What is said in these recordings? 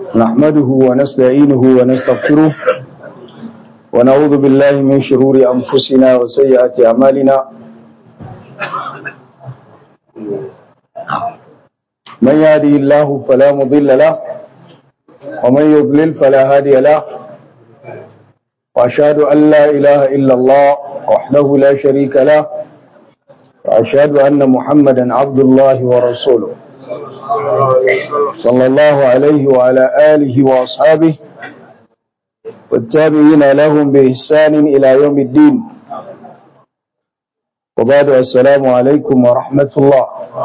نحمده ونستعينه ونستغفره ونعوذ بالله من شرور أنفسنا وسيئات أعمالنا من يهدي الله فلا مضل له ومن يضلل فلا هادي له وأشهد أن لا إله إلا الله وحده لا شريك له وأشهد أن محمدا عبد الله ورسوله صلى الله عليه وعلى آله وأصحابه والتابعين لهم بإحسان إلى يوم الدين وبعد السلام عليكم ورحمة الله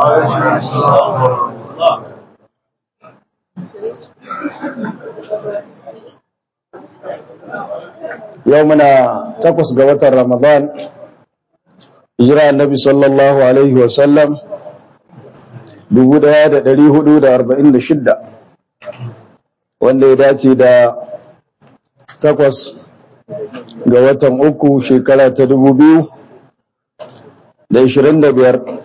يومنا تقص قوة رمضان hijira annabi sallallahu alaihi wasallam 1446 wanda ya dace da takwas ga watan uku shekara ta 2025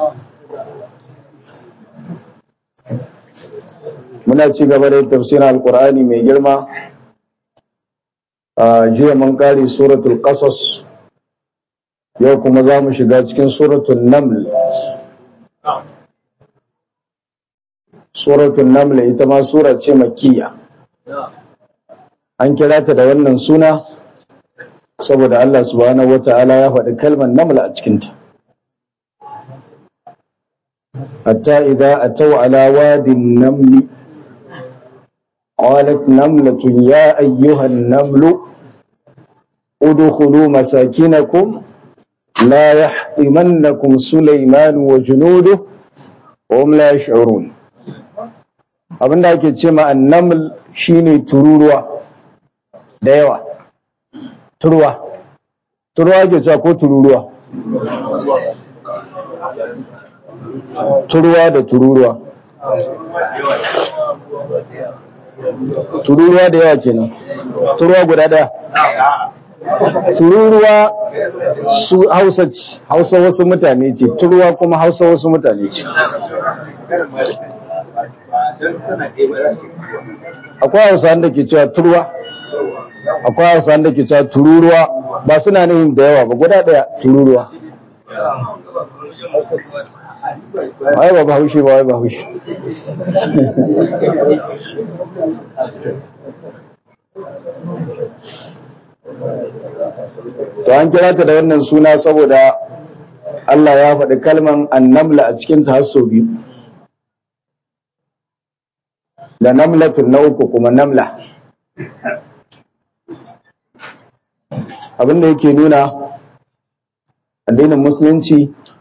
muna ci gaba da tafsirin alkur'ani mai girma a jiya mun kare suratul qasas yau kuma za mu shiga cikin suratul naml suratul naml ita ma sura ce makkiya an kira ta da wannan suna saboda Allah subhanahu wata'ala ya faɗi kalmar naml a cikinta hatta idza ataw ala wadin naml qalat namlatun ya ayyuhan namlu udkhulu masakinakum لا يحطمنكم سليمان وجنوده وهم لا يشعرون abin da ake ce ma annaml shine tururuwa da yawa turuwa turuwa ake cewa ko tururuwa turuwa da tururuwa tururuwa da yawa kenan turuwa guda daya tururuwa su hausa ce hausa wasu mutane ce turuwa kuma hausa wasu mutane ce akwai hausa da ke cewa turuwa akwai hausa da ke cewa tururuwa ba suna nihin da yawa ba guda daya tururuwa wai ba bahaushe ba wai bahaushe to an kira ta da wannan suna saboda Allah ya faɗi kalman annamla a cikin ta hasso biyu da namlatun na uku kuma namla abinda yake nuna addinin musulunci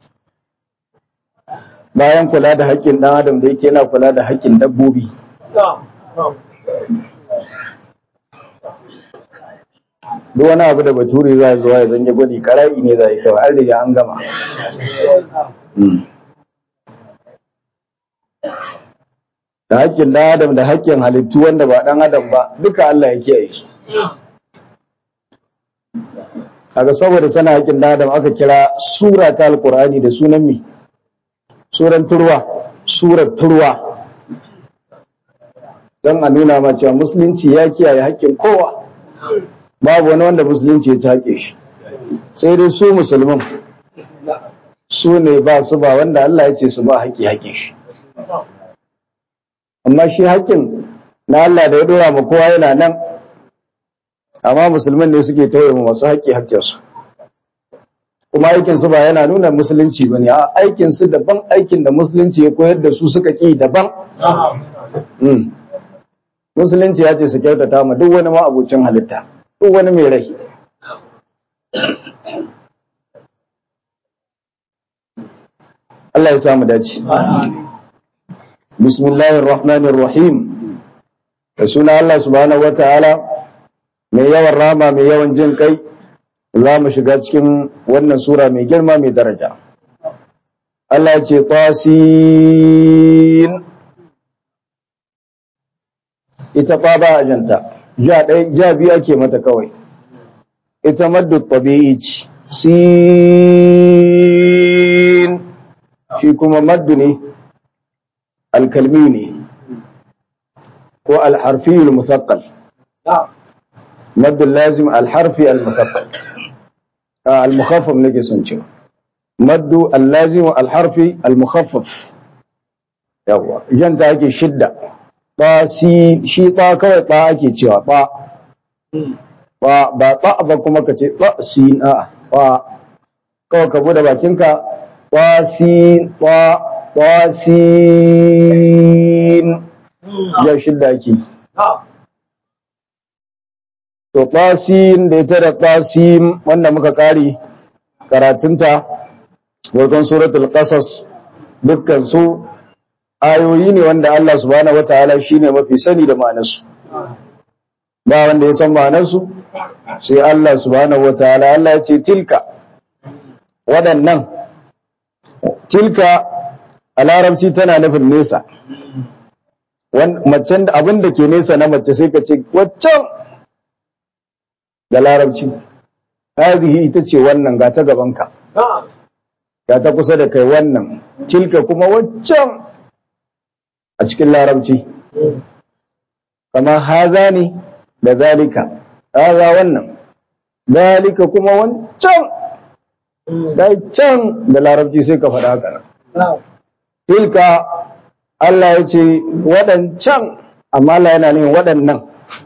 bayan kula da haƙƙin ɗan adam da yake yana kula da haƙƙin dabbobi duk wani abu da bature za zuwa ya zanye gwani kara'i ne za yi kawai an riga an gama da haƙƙin ɗan adam da haƙƙin halittu wanda ba ɗan adam ba duka Allah ya kiyaye su kaga saboda sana haƙƙin ɗan adam aka kira sura ta alƙur'ani da sunan mi suran turwa surar turwa don a nuna ma cewa musulunci ya kiyaye haƙƙin kowa babu wani wanda musulunci ya take shi sai dai su musulman su ne ba su ba wanda Allah ya ce su ba haƙƙi haƙƙin shi amma shi haƙƙin na Allah da ya dora ma kowa yana nan amma musulman ne suke tauye ma masu haƙƙi haƙƙinsu kuma aikin su ba yana nuna musulunci ba ne a aikin su daban aikin da musulunci ya koyar da su suka ƙi daban musulunci ya ce su kyautata ma duk wani ma'abucin halitta duk wani mai rai Allah ya samu dace bismillahir rahmanir rahim da suna Allah subhanahu wataala mai yawan rama mai yawan jin kai za mu shiga cikin wannan sura mai girma mai daraja Allah ya ce tasin ita fa ba ajanta ja ɗaya ja biyu ake mata kawai ita maddu tabi'i ce sin shi kuma maddu ne alkalmi ne ko al-harfi al-musaqqal mad lazim al-harfi al-musaqqal al-mukhaffaf nake son cewa mad al-lazim al-harfi al-mukhaffaf yawa yanta ake shidda ba si shi ta kawai ta ake cewa ba ba ba ta ba kuma ka ce ba sin a ba kawai ka bude bakinka ba sin ba ba sin ya shidda ake to tasin da ita da tasim wanda muka kare karatunta wajen suratul qasas dukkan su ayoyi ne wanda Allah subhanahu wataala shine mafi sani da ma'anarsu ba wanda ya san ma'anarsu sai Allah subhanahu wataala Allah ya ce tilka waɗannan tilka a larabci tana nufin nesa macen da abin da ke nesa na mace sai ka ce waccan da larabci hadhihi ita ce wannan ga ta gabanka ga ta kusa da kai wannan tilka kuma waccan a cikin larabci kama haza ne da zalika haza wannan zalika kuma wancan da can da larabci sai ka faɗa haka tilka Allah ya ce waɗancan amma Allah yana nufin waɗannan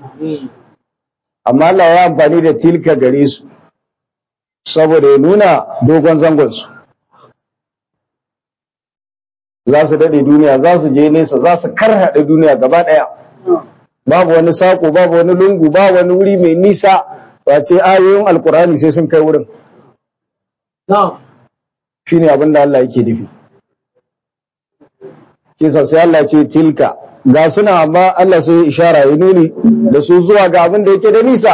amma Allah ya amfani da tilka gare su saboda ya nuna dogon zangonsu za su daɗe duniya za su je nesa za su karhaɗe duniya gaba ɗaya babu wani saƙo babu wani lungu babu wani wuri mai nisa ba ce ayoyin alkurani sai sun kai wurin shi ne abin da Allah yake nufi kisa sai Allah ce tilka ga suna amma Allah sai ishara ya nuni da su zuwa ga abin da yake da nisa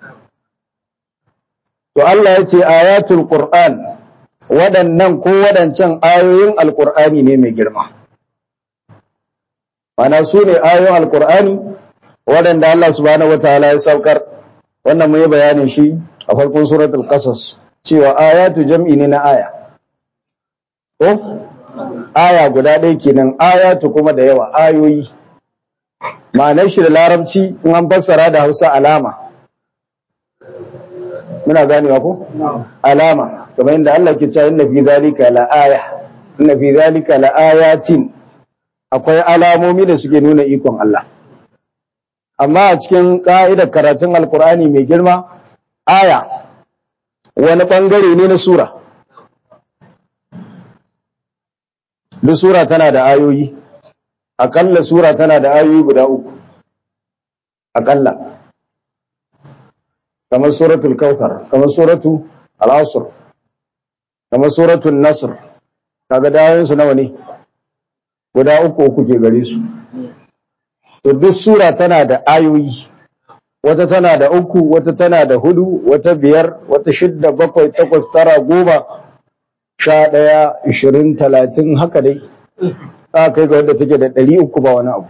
to Allah ya ce ayatul qur'an waɗannan ko waɗancan ayoyin alƙur'ani ne mai girma mana su ne ayoyin alƙur'ani waɗanda Allah subhanahu wataala ya saukar wannan mu yi bayanin shi a farkon suratul qasas cewa ayatu jam'i ne na aya ko aya guda ɗaya kenan ayatu kuma da yawa ayoyi ma'anar shi da larabci in an fassara da hausa alama muna ganewa ko alama kamar yadda Allah ke cewa inna fi zalika la aya inna fi zalika la ayatin akwai alamomi da suke nuna ikon Allah amma a cikin ka'idar karatun alkur'ani mai girma aya wani bangare ne na sura duk sura tana da ayoyi akalla sura tana da ayoyi guda uku akalla kamar suratul kautsar kamar suratu al-asr kamar suratul nasr kaga dawoyin su nawa ne guda uku uku ke gare su to duk sura tana da ayoyi wata tana da uku wata tana da hudu wata biyar wata shidda bakwai takwas tara goma sha ɗaya ishirin talatin haka dai za kai ga wadda take da ɗari uku ba wani abu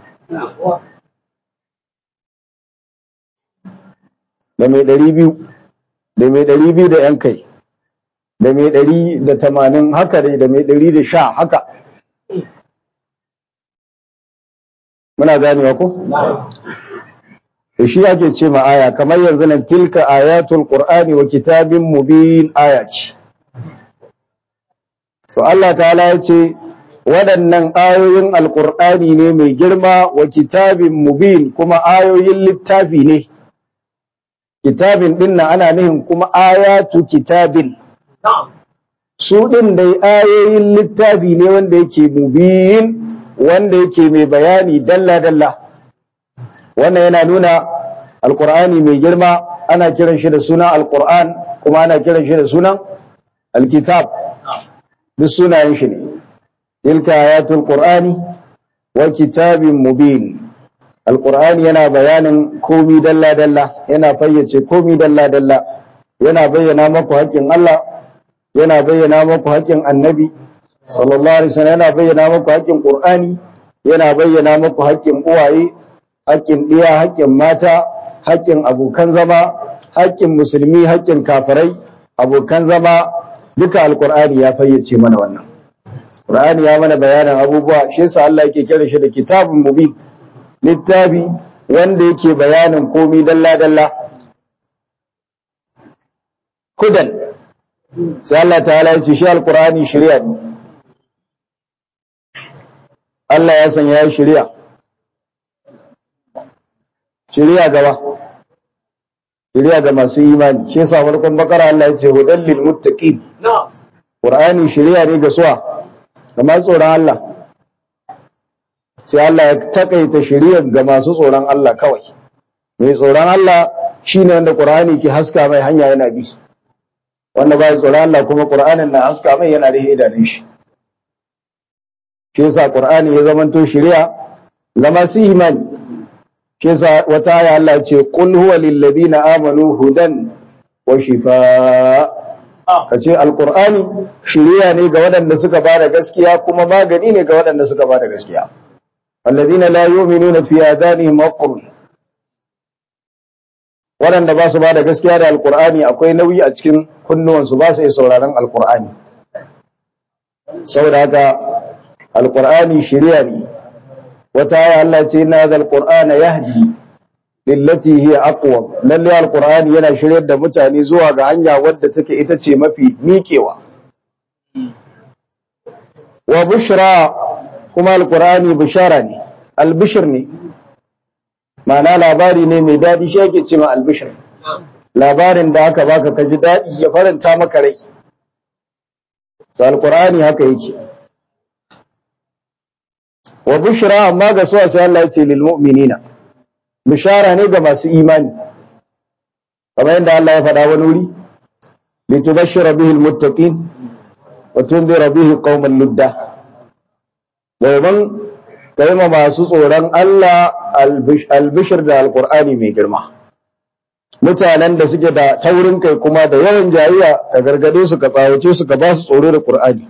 da mai ɗari biyu da mai ɗari biyu da ‘yan kai da mai ɗari da tamanin haka dai da mai ɗari da sha haka muna ganewa ko? da shi ake ce ma aya kamar yanzu nan tilka ayatul qur'ani wa kitabin mubin aya ce to Allah ta'ala ya ce waɗannan ayoyin alƙur'ani ne mai girma wa kitabin mubin kuma ayoyin littafi ne kitabin ɗin na ana nihin kuma ayatu kitabin su ɗin dai ayoyin littafi ne wanda yake mubin wanda yake mai bayani dalla-dalla wannan yana nuna alƙur'ani mai girma ana kiran shi da sunan alƙur'an kuma ana kiran shi da sunan alkitab duk sunayen shi ne tilka ayatul qur'ani wa kitabin mubin alqur'ani yana bayanin komi dalla dalla yana fayyace komi dalla dalla yana bayyana maku haƙƙin Allah yana bayyana maku haƙƙin annabi sallallahu alaihi wasallam yana bayyana maku haƙƙin qur'ani yana bayyana maku haƙƙin uwaye haƙƙin ɗiya haƙƙin mata haƙƙin abokan zama haƙƙin musulmi haƙƙin kafirai abokan zama duka alkur'ani ya fayyace mana wannan qur'ani ya mana bayanin abubuwa shi yasa Allah yake kira shi da kitabun mubin littafi wanda yake bayanin komi dalla-dalla hudan sai Allah ta'ala ya ce shi alkur'ani shari'a ne Allah ya sanya ya shari'a shari'a gaba shari'a ga masu imani shi yasa farkon bakara Allah ya ce hudan lil muttaqin qur'ani shari'a ne ga suwa ga masu tsoron Allah sai Allah ya takaita shari'a ga masu tsoron Allah kawai mai tsoron Allah shine wanda qur'ani ke haska mai hanya yana bi wanda ba tsoron Allah kuma qur'anin na haska mai yana da idanun shi shi yasa qur'ani ya zamanto shari'a ga masu imani shi yasa wata aya Allah ce qul huwa lil ladina amanu hudan wa shifaa kace alqur'ani shari'a ne ga waɗanda suka bada gaskiya kuma magani ne ga waɗanda suka bada gaskiya alladina la yu'minuna fi adanihim waqrun waɗanda ba su ba da gaskiya da alkur'ani akwai nauyi a cikin kunnuwansu ba su yi sauraron alkur'ani saboda haka alkur'ani shirya ne wata aya Allah ce na da alkur'ana yahdi lillati hiya aqwa lalle alkur'ani yana shiryar da mutane zuwa ga hanya wadda take ita ce mafi miƙewa wa bushra kuma alkur'ani bishara ne albishir ne ma'ana labari ne mai daɗi shi ake ce ma albishir labarin da aka baka ka ji daɗi ya faranta maka rai to alqur'ani haka yake wa bushra amma ga su sai Allah ya ce lil mu'minina bishara ne ga masu imani kamar yadda Allah ya faɗa wani wuri litubashshira bihi almuttaqin wa tunzira bihi qauman ludda domin kai ma masu tsoron Allah albishir da alkur'ani mai girma mutanen da suke da taurin kai kuma da yawan jayayya ka gargade su ka tsawace su ka ba su tsoro da qur'ani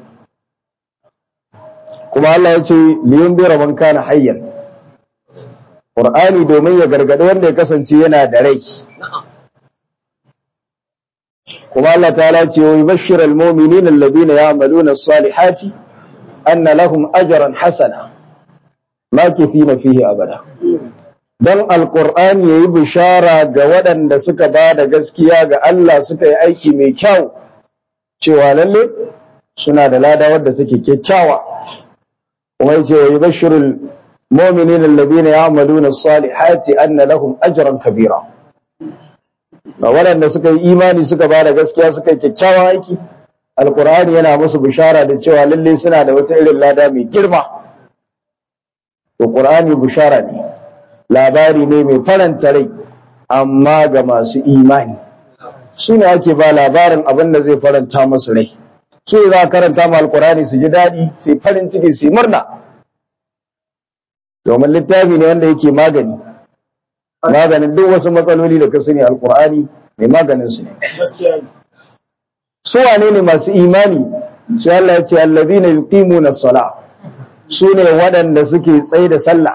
kuma Allah ya ce liyun bi man kana hayyan qur'ani domin ya gargade wanda ya kasance yana da rai kuma Allah ta'ala ce wa yubashshiral mu'minina alladhina ya'maluna as-salihati anna lahum ajran hasana makithina fihi abada dan alqur'ani yayi bishara ga waɗanda suka ba da gaskiya ga Allah suka yi aiki mai kyau cewa lalle suna da lada wadda take kyakkyawa kuma yace wa yubashshirul mu'minina alladhina ya'maluna as-salihati anna lahum ajran kabira ga waɗanda suka yi imani suka ba da gaskiya suka yi kyakkyawan aiki alqur'ani yana musu bishara da cewa lalle suna da wata irin lada mai girma to qur'ani bishara ne labari ne mai faranta rai amma ga masu imani su ne ake ba labarin abin da zai faranta masu rai su ne za a karanta ma alkurani su ji daɗi su yi farin ciki su yi murna domin littafi ne wanda yake magani maganin duk wasu matsaloli da ka sani alkur'ani mai maganin su ne su wane ne masu imani sai Allah ya ce allazina yuqimuna as-salah su ne waɗanda suke tsaye da sallah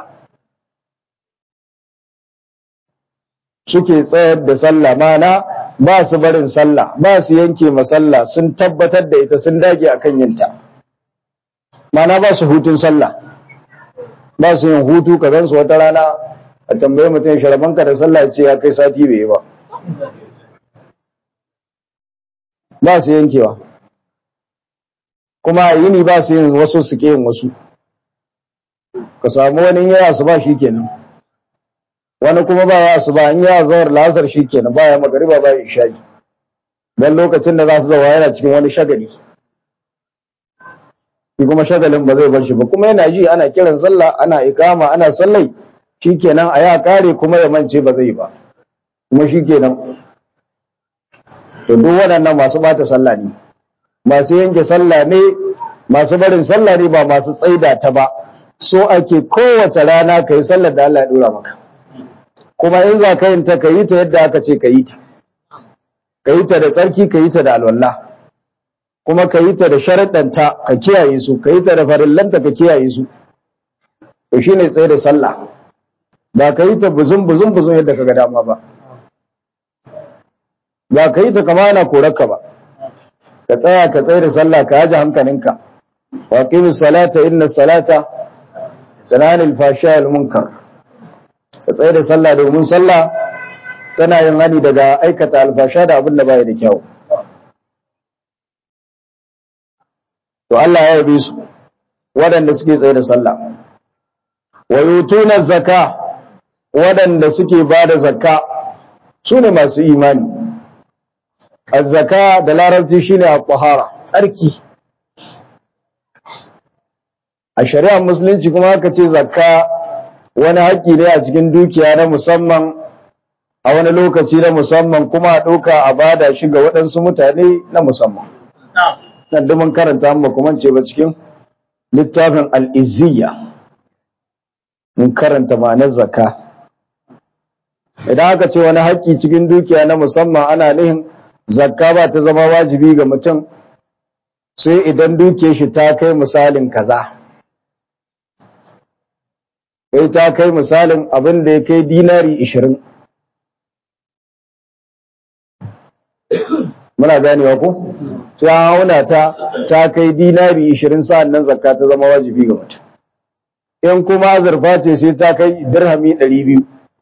suke tsayar da sallah mana ba su barin sallah ba su yanke masalla sun tabbatar da ita sun dage akan yinta mana ba su hutun sallah ba su yin hutu ka gansu wata rana a tambaye mutum sharabanka da sallah ya ce ya kai sati bai yi ba ba su yankewa kuma a yini ba su yin wasu suke yin wasu ka samu wani yaya su ba shi kenan wani kuma ba ya su ba in ya zawar lasar shi kenan ba ya magariba ba ya isha'i don lokacin da za su zawa yana cikin wani shagali shi kuma shagalin ba zai bar shi ba kuma yana ji ana kiran sallah ana ikama ana sallai shi kenan a ya kare kuma ya mance ba zai ba kuma shi kenan to duk waɗannan masu bata sallah ne masu yanke sallah ne masu barin sallah ne ba masu tsaida ta ba so ake kowace rana ka yi sallar da Allah ya dora maka kuma in za ka yin ta ka yi ta yadda aka ce ka yi ta ka yi ta da tsarki ka yi ta da alwallah kuma ka yi ta da sharaɗanta ka kiyaye su ka yi ta da farillanta ka kiyaye su to shine tsaye da sallah ba ka yi ta buzun buzun buzun yadda ka ga dama ba ba ka yi ta kama ana korarka ba ka tsaya ka tsaye da sallah ka haji hankalinka wa qimis salata inna salata tanani al-fahsha wal munkar ka tsaye da sallah domin sallah tana yin hani daga aikata alfasha da abin da baya da kyau to Allah ya yabe su waɗanda suke tsaye da sallah wa yutuna zakka waɗanda suke ba da zakka su ne masu imani azzaka da larabci shine at-tahara tsarki a shari'ar musulunci kuma aka ce zakka wani haƙƙi ne a cikin dukiya na musamman a wani lokaci na musamman kuma a ɗauka a bada shi ga waɗansu mutane na musamman nan da mun karanta mu kuma ce ba cikin littafin al'izziya mun karanta ma'anar zakka idan aka ce wani haƙƙi cikin dukiya na musamman ana nihin zakka ba ta zama wajibi ga mutum sai idan dukiyar shi ta kai misalin kaza kai ta kai misalin abin da ya kai dinari ishirin muna ganewa ko sai an hauna ta ta kai dinari ishirin sa'an nan zakka ta zama wajibi ga mutum in kuma azurfa ce sai ta kai dirhami ɗari biyu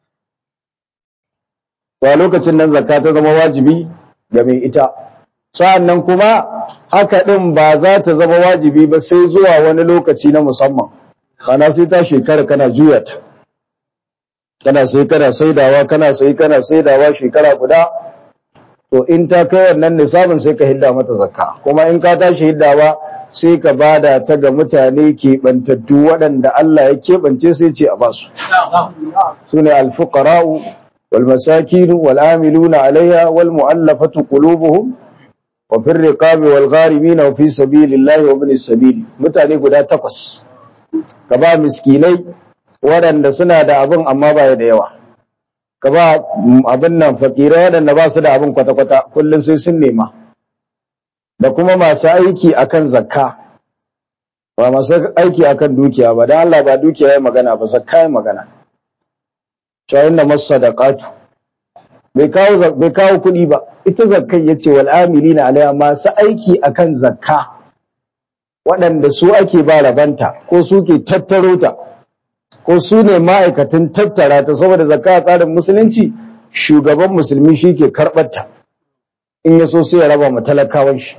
to a lokacin nan zakka ta zama wajibi ga mai ita sa'an nan kuma haka ɗin ba za ta zama wajibi ba sai zuwa wani lokaci na musamman ana sai ta shekara kana juya ta kana sai kana saidawa kana sai kana saidawa shekara guda to in ta kai wannan nisabin sai ka hidda mata zakka kuma in ka tashi hiddawa sai ka bada ta ga mutane keɓantattu waɗanda Allah ya keɓance sai ce a basu su ne alfuqara'u wal masakin wal amiluna alaiha wal mu'allafatu qulubuhum wa fir riqabi wal gharimin wa fi sabilillahi wa ibn sabili mutane guda takwas ka ba miskinai waɗanda suna da abin amma ba da yawa ka ba abin nan fakirai waɗanda ba su da abin kwata-kwata kullum sai sun nema da kuma masu aiki akan zakka ba masu aiki akan dukiya ba don Allah ba dukiya ya magana ba zakka ya magana cewa inda masu sadaqatu bai kawo bai kawo kuɗi ba ita zakkai yace wal amilina alaiha masu aiki akan zakka waɗanda su ake ba rabanta ko su ke tattaro ta ko su ne ma'aikatan tattara ta saboda zakka a tsarin musulunci shugaban musulmi shi ke karɓar ta in ya so sai ya raba ma talakawan shi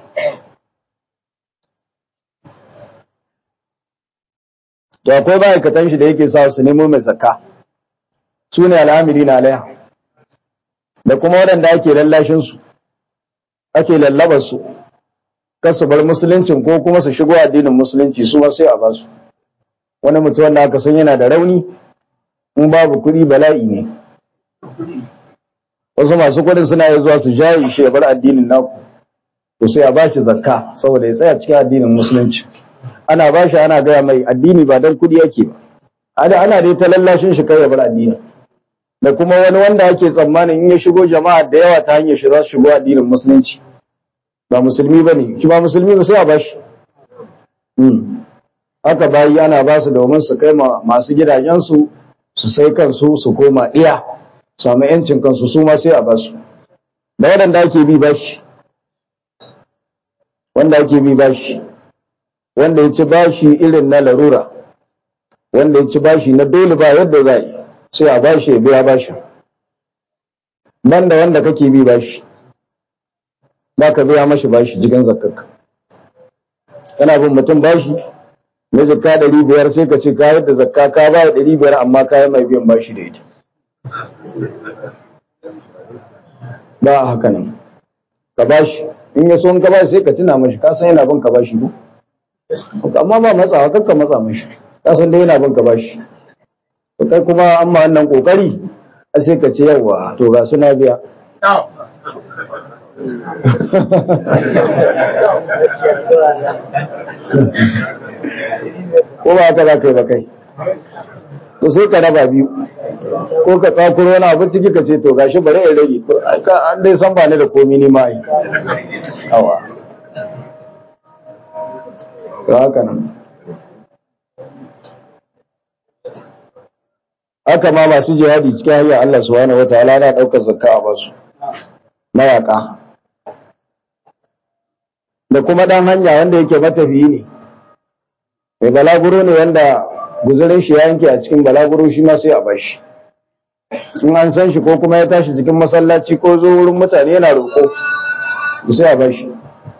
to akwai ma'aikatan shi da yake sa su nemo mai zakka su ne al'amiri na alaiha da kuma waɗanda ake lallashin su ake lallabar su kar su bar musuluncin ko kuma su shigo addinin musulunci su ma sai a ba su wani mutum wanda aka san yana da rauni in babu kuɗi bala'i ne wasu masu kuɗin suna yi zuwa su jaye shi ya bar addinin naku to sai a ba shi zakka saboda ya tsaya cikin addinin musulunci ana ba shi ana gaya mai addini ba don kuɗi yake ba ana ana dai ta lallashin shi kai ya bar addini da kuma wani wanda ake tsammanin in ya shigo jama'a da yawa ta hanyar shi za su shigo addinin musulunci ba musulmi ba ne shi ba musulmi ba sai a ba shi haka bayi ana ba su domin su kai masu gidajensu su sai kansu su koma iya samu yancin kansu su ma sai a ba su da waɗanda ake bi bashi wanda ake bi bashi wanda ya ci bashi irin na larura wanda ya ci bashi na dole ba yadda za yi sai a bashi ya biya bashi banda wanda kake bi bashi ba ka biya mashi bashi jikin zakakka kana bin mutum bashi na zakka ɗari biyar sai ka ce ka yadda zakka ka ba da ɗari biyar amma ka yi mai biyan bashi da ita ba a haka nan ka bashi in ya so in ka bashi sai ka tuna mashi ka san yana bin ka bashi ko amma ba matsawa kakka matsa mashi ka san dai yana bin ka bashi to kai kuma an ma wannan kokari sai ka ce yawa to ga suna biya ko ba haka za ka yi ba kai to sai ka raba biyu ko ka tsakuro wani abu ciki ka ce to gashi bari in rage an dai san ba ni da komi ni ma yi awa to haka nan haka ma masu jihadi cikin hanyar Allah subhanahu wataala na daukar zakka a basu mayaka da kuma dan hanya wanda yake matafiyi ne mai balaguro ne wanda guzurin shi ya yanke a cikin balaguro shi ma sai a bashi in an san shi ko kuma ya tashi cikin masallaci ko zo wurin mutane yana roƙo sai a bashi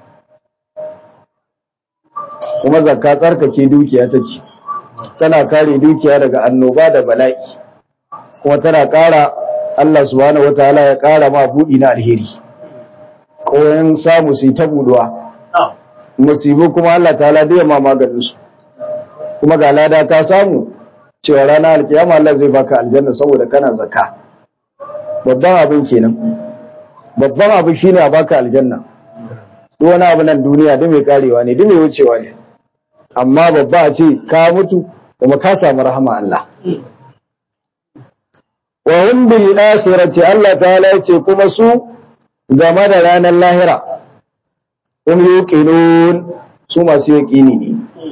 kuma zakka tsarkake dukiya take tana kare dukiya daga annoba da bala'i kuma tana ƙara Allah subhanahu wataala ya ƙara ma buɗi na alheri ko yan samu su yi ta buduwa musibu kuma Allah ta'ala da ma maganin su kuma ga lada ka samu cewa ranar alkiyama Allah zai baka aljanna saboda kana zakka babban abin kenan babban abu shine a baka aljanna duk wani abu nan duniya duk mai karewa ne duk mai wucewa ne amma babba a ce ka mutu kuma ka samu rahama Allah wa hum bil akhirati Allah ta'ala yace kuma su game da ranar lahira hum yuqinun su masu yaqini ne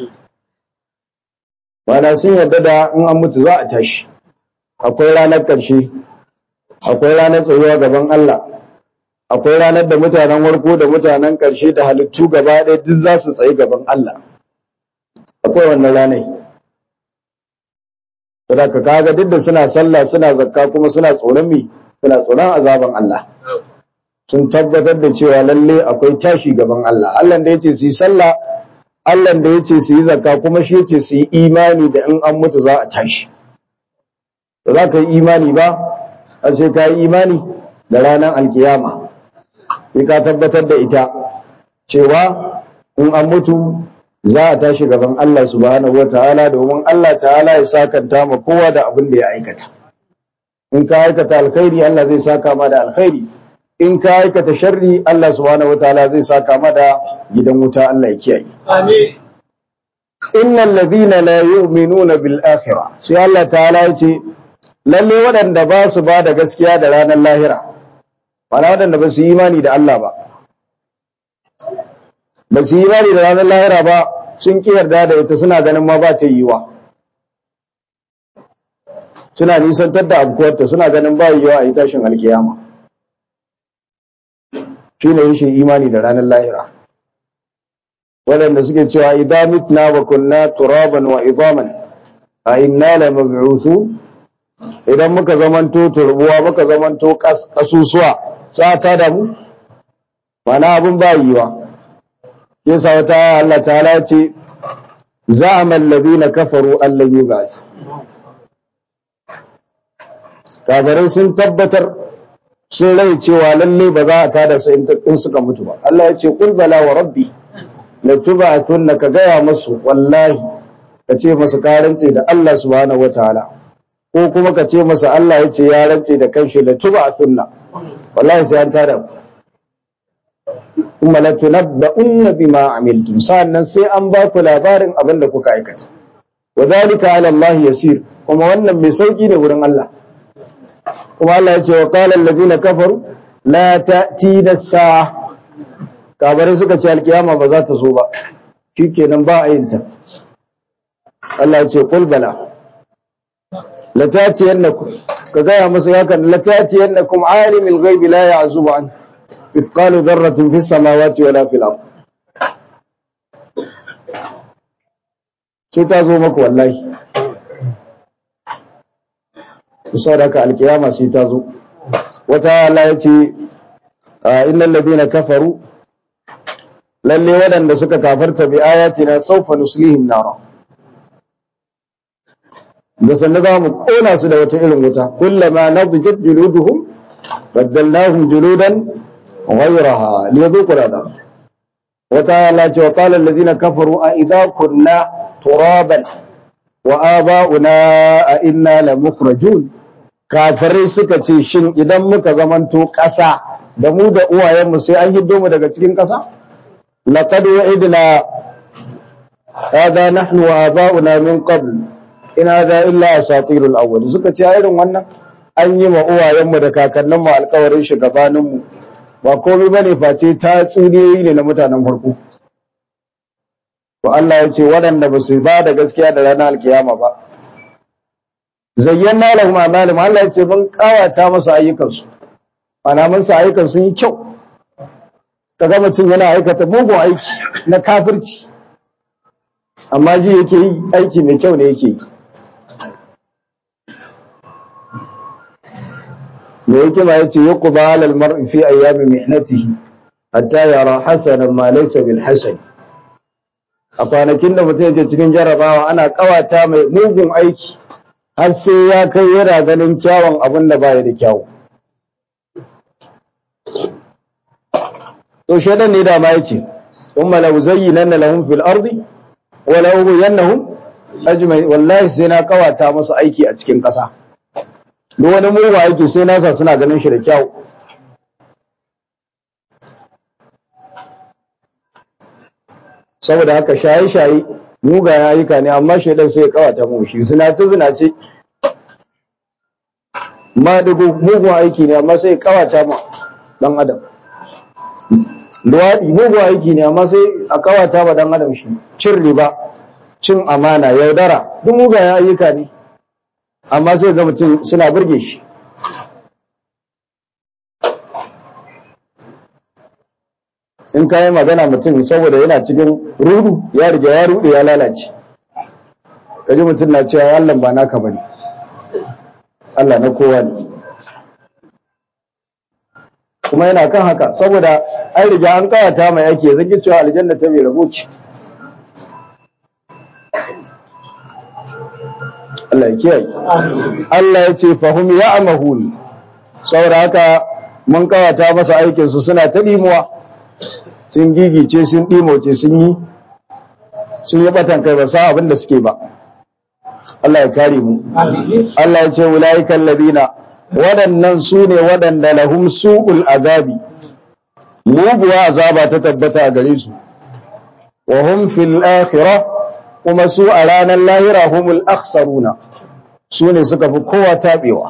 Bana sun yarda da in an mutu za a tashi akwai ranar ƙarshe akwai ranar tsayuwa gaban Allah akwai ranar da mutanen warko da mutanen ƙarshe da halittu gaba ɗaya duk za su tsayi gaban Allah akwai wannan ranar saboda ka kaga duk da suna sallah suna zakka kuma suna tsoron mi suna tsoron azaban Allah sun tabbatar da cewa lalle akwai tashi gaban Allah Allah da yace su yi sallah Allah da yace su yi zakka kuma shi yace su yi imani da in an mutu za a tashi ba za ka yi imani ba a sai ka yi imani da ranar alkiyama sai ka tabbatar da ita cewa in an mutu za a tashi gaban Allah subhanahu wataala domin Allah ta'ala ya sakanta ma kowa da abin da ya aikata in ka aikata alkhairi Allah zai saka ma da alkhairi in ka aikata sharri Allah subhanahu wataala zai saka ma da gidan wuta Allah ya kiyaye Amin. innal ladhina la yu'minuna bil akhirah sai Allah ta'ala ya ce lalle waɗanda ba su ba da gaskiya da ranar lahira ba waɗanda ba su yi imani da Allah ba ba su yi imani da ranar lahira ba sun ƙi yarda da ita suna ganin ma ba ta yiwa suna nisantar da abukuwarta suna ganin ba yiwa a yi tashin alkiyama shi ne rashin imani da ranar lahira waɗanda suke cewa idan mitna wa kunna turaban wa izaman a inna la mab'uthu idan muka zamanto turbuwa muka zamanto kasusuwa sa ta da mu mana abin ba yiwa yasa wata aya Allah ta'ala ce za'ama alladhina kafaru an lan yub'ath kafirai sun tabbatar sun rai cewa lalle ba za a tada su in suka mutu ba Allah ya ce qul bala wa rabbi la tub'athunna ka gaya masu wallahi ka ce masu karance da Allah subhanahu wataala ko kuma ka ce masa Allah ya ce ya rance da kanshi la tub'athunna wallahi sai an tada ku kuma la tunabba'unna bima amiltum sannan sai an ba ku labarin abin da kuka aikata wadhalika ala Allah yasir kuma wannan mai sauki ne wurin Allah kuma Allah ya ce wa qala alladhina kafaru la ta'tina as-sa'a kabare suka ce alkiyama ba za ta zo ba shikenan ba a yin ta Allah ya ce qul bala la ta'tiyannakum ka gaya masa yakan la ta'tiyannakum alimul ghaibi la ya'zubu an mithqalu dharratin fis samawati wala fil ard sai ta zo maka wallahi kusa da ka alkiyama sai ta zo wata Allah ya ce innal ladina kafaru lalle waɗanda suka kafarta bi ayatina sawfa nuslihim nara da sannan za mu kona su da wata irin wuta kullama nadjat juluduhum baddalnahum juludan ghayraha liyadhuqu al'adab wata Allah ce wa qala alladhina kafaru a idha kunna turaban wa aba'una a inna la mukhrajun kafirai suka ce shin idan muka zamanto ƙasa da mu da uwayenmu sai an hiddo mu daga cikin ƙasa laqad wa'idna hada nahnu wa aba'una min qabl in hada illa asatirul awwal suka ce irin wannan an yi ma uwayenmu da kakanninmu alƙawarin shugabaninmu ba komai bane face ta tsuniyoyi ne na mutanen farko to Allah ya ce waɗanda ba su ba da gaskiya da ranar alkiyama ba zayyana lahum a'malahum Allah ya ce mun kawata musu ayyukansu ana mun sa ayyukan sun yi kyau kaga mutum yana aikata mugun aiki na kafirci amma ji yake yi aiki mai kyau ne yake yi mai hikima yace yuqba alal mar'i fi ayyami mihnatihi hatta yara hasanan ma laysa bil hasan a kwanakin da mutum yake cikin jarabawa ana kawata mai mugun aiki har sai ya kai yana ganin kyawun abin da baya da kyawu to shaidan ne da ma yace umma law zayyana lahum fil ardi wa law yannahum ajmai wallahi sai na kawata musu aiki a cikin ƙasa duk wani mugun aiki sai nasa suna ganin shi da kyawu saboda haka shaye-shaye mugayen ayyuka ne amma shaidan sai ya kawata mu shi zinace zinace ma dugu mugun aiki ne amma sai ya kawata ma dan adam luwaɗi mugun aiki ne amma sai a kawata ma dan adam shi cin riba cin amana yaudara duk mugayen ayyuka ne amma sai ga mutum suna burge shi in ka yi magana mutum saboda yana cikin rudu ya riga ya rude ya lalace kaji mutum na cewa Allah ba naka bane Allah na kowa ne kuma yana kan haka saboda an riga an kawata mai ake zaki cewa aljanna ta bai rabo ce Allah ya kiyaye Allah ya ce fahum ya'mahun saboda haka mun kawata masa aikin su suna ta dimuwa sun gigice sun ɗimoce sun yi sun yi batan kai ba sa abin da suke ba Allah ya kare mu Allah ya ce ulaiikal ladina waɗannan su ne waɗanda lahum su'ul azabi muguwa azaba ta tabbata a gare su wa hum fil akhirah kuma su a ranar lahira humul akhsaruna su ne suka fi kowa tabewa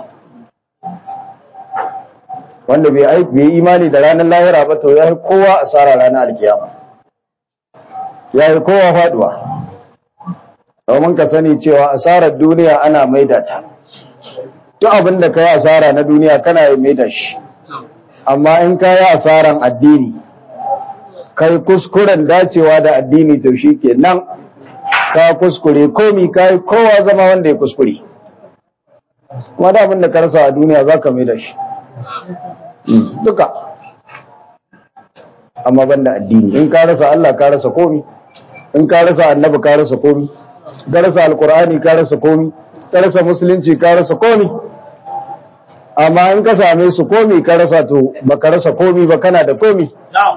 wanda bai yi imani da ranar lahira ba to ya yi kowa asara ranar alkiyama ya yi kowa faduwa domin ka sani cewa asarar duniya ana maida ta duk abin da ka yi asara na duniya kana yi maida shi amma in ka yi asaran addini kai kuskuren dacewa da addini to shi ke nan ka kuskure komi ka yi kowa zama wanda ya kuskure kuma da abin da ka rasa a duniya za ka maida shi duka amma banda addini in ka rasa Allah ka rasa komi in ka rasa annabi ka rasa komi ka rasa alkur'ani ka rasa komi ka rasa musulunci ka rasa komi amma in ka same su komi ka rasa to baka rasa komi ba kana da komi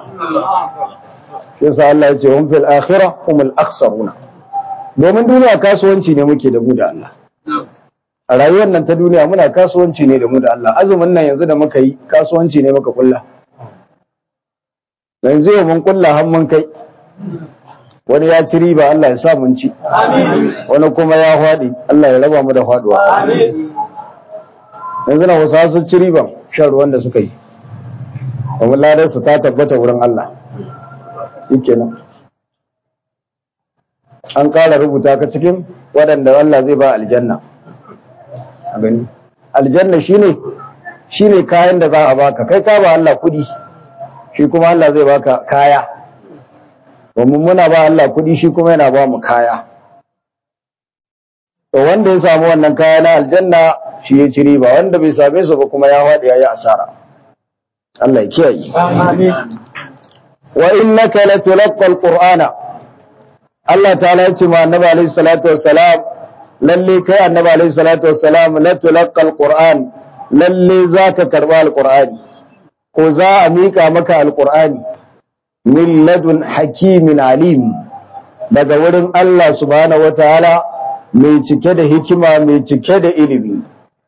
yasa Allah ya ce hum fil akhirah humul akhsaruna domin duniya kasuwanci ne muke da mu da Allah a rayuwar nan ta duniya muna kasuwanci ne da mu da Allah azumin nan yanzu da muka yi kasuwanci ne muka kulla yanzu yau mun kulla har mun kai wani ya ci riba Allah ya sa mun ci wani kuma ya faɗi Allah ya raba mu da faɗuwa yanzu na wasu sun ci riban shan ruwan da suka yi kuma ladar su ta tabbata wurin Allah shikenan an ƙara rubuta ka cikin waɗanda Allah zai ba aljanna gani aljanna shine shine kayan da za a baka kai ka ba Allah kudi shi kuma Allah zai baka kaya domin muna ba Allah kudi shi kuma yana ba mu kaya to wanda ya samu wannan kaya na aljanna shi ya ci riba wanda bai same su ba kuma ya faɗi yayi asara Allah ya kiyaye amin wa innaka latulqa alqur'ana Allah ta'ala ya ce ma annabi alaihi salatu wassalam lalle kai annabi alaihi salatu wassalam la tulqa alquran lalle zaka karba alqurani ko za a mika maka alqurani min ladun hakimin alim daga wurin Allah subhanahu wataala mai cike da hikima mai cike da ilimi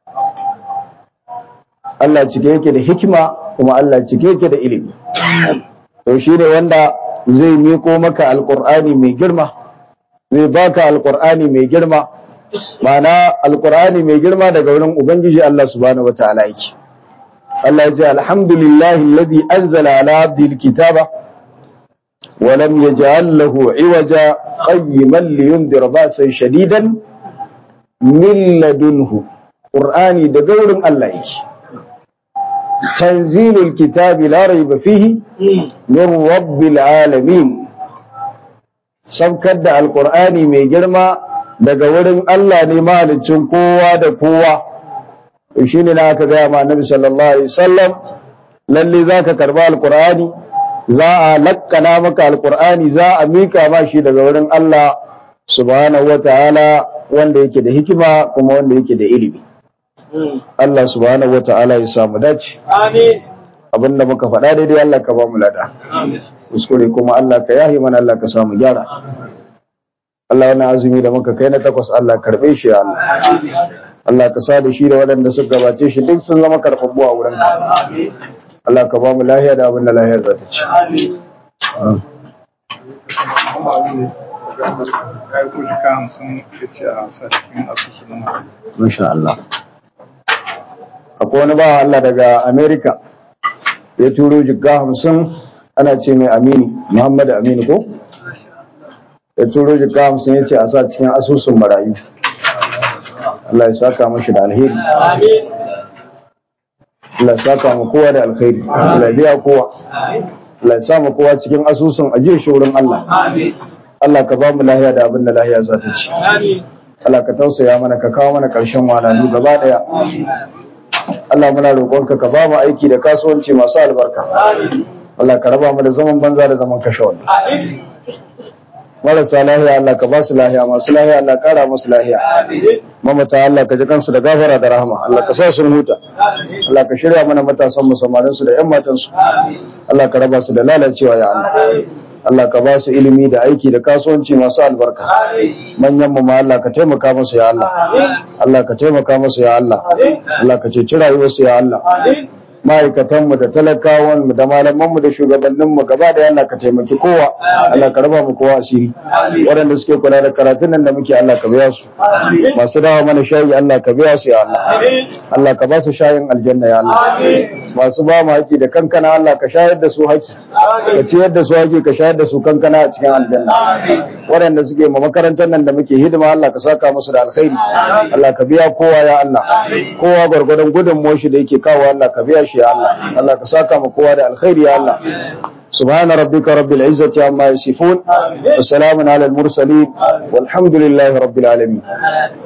Allah cike yake da hikima kuma Allah cike yake da ilimi to shine wanda zai miko maka alqurani mai girma zai baka alqurani mai girma Ma'ana alkur'ani mai girma daga wurin ubangiji Allah subhanahu wataala yake Allah ya ce alhamdulillahi alladhi anzala ala abdihi alkitaba wa lam yaj'al lahu iwaja qayyiman liyundira ba'san shadidan min ladunhu qur'ani daga wurin Allah yake tanzilul kitabi la rayba fihi min rabbil alamin sabkar da alkur'ani mai girma daga wurin Allah ne mahalicin kowa da kowa to shine na aka gaya ma annabi sallallahu alaihi wasallam lalle zaka karba alqur'ani za a lakkana maka alqur'ani za a mika ma shi daga wurin Allah subhanahu wataala wanda yake da hikima kuma wanda yake da ilimi Allah subhanahu wataala ya samu dace Amin. abinda muka faɗa daidai Allah ka ba mu lada kuskure kuma Allah ka yahi mana Allah ka samu gyara Allah wannan azumi da muka kai na takwas Allah karbe shi ya Allah Allah ka sa da shi da waɗanda suka gabace shi duk sun zama karɓaɓɓu a wurinka Allah ka ba mu lahiya da abin da lahiyar za ta ci ya ko shi ka hamsin ya ce a sa cikin asusu na mara Masha Allah akwai wani bawa Allah daga Amerika ya turo jigga hamsin ana ce mai Aminu Muhammadu Aminu ko ya turo jigga hamsin ya ce a sa cikin asusun marayu Allah ya saka mashi da alheri Amin. Allah ya saka mu kowa da alkhairi Allah ya biya kowa Allah ya sa mu kowa cikin asusun ajiye shi wurin Allah Amin. Allah ka ba mu lahiya da abin da lahiya za ta ci Amin. Allah ka tausaya mana ka kawo mana ƙarshen walalu gaba ɗaya Allah muna roƙonka ka ba mu aiki da kasuwanci masu albarka Amin. Allah ka raba mu da zaman banza da zaman kashe wani Amin. marasa lahiya Allah ka ba su lahiya masu lahiya Allah ƙara musu lahiya Amin. mamata Allah ka ji kansu da gafara da rahama Allah ka sa su huta Amin. Allah ka shirya mana matasan mu samarin su da ƴan matan su Amin. Allah ka raba su da lalacewa ya Allah Allah ka ba su ilimi da aiki da kasuwanci masu albarka Amin. manyan mu ma Allah ka taimaka musu ya Allah Amin. Allah ka taimaka musu ya Allah Amin. Allah ka ceci rayuwarsu ya Allah Amin. ma'aikatanmu da talakawanmu da malamanmu da shugabanninmu gaba da Allah ka taimaki kowa Allah ka raba mu kowa asiri waɗanda suke kula da karatun nan da muke Allah ka biya su Amin. masu dawa mana shayi Allah ka biya su ya Allah Amin. Allah ka ba su shayin aljanna ya Allah Amin. masu ba mu haƙi da kankana Allah ka shayar da su haƙi ka ciyar da su haƙi ka shayar da su kankana a cikin aljanna waɗanda suke ma makarantar nan da muke hidima Allah ka saka musu da alkhairi Allah ka biya kowa ya Allah kowa gwargwadon gudunmuwar shi da yake kawo Allah ka biya shi ya Allah Allah ka saka ma kowa da alkhairi ya Allah سبحان ربك رب العزة عما يصفون وسلام على المرسلين والحمد لله رب العالمين